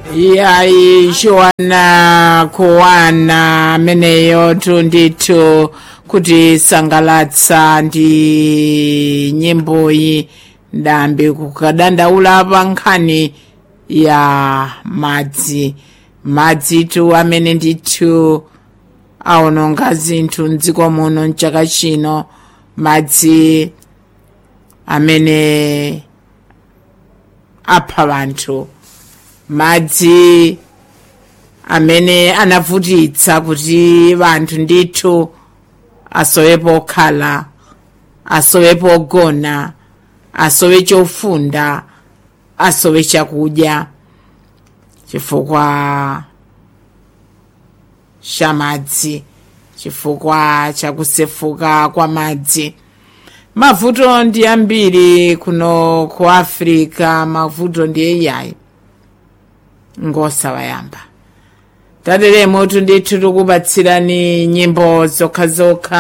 yayi chiwana kuwana ameneyo tundithu kuti sangalatsa ndi nyimboyi ndambi kukadandaula pa nkhani ya madzi madzitu amene ndithu aononga zinthu mdziko muno mchaka chino madzi amene apha vanthu madzi amene anavutitsa kuti vanthu ndithu asowepo okhala asowepo ogona asowe chofunda asowe chakudya chifukwa cha madzi chifukwa cha kusefuka kwa madzi mavuto ndi ambiri kuno ku africa mavuto ndi eyayi ngosawayamba tateremo tundithu tikupatsirani nyimbo zokhazokha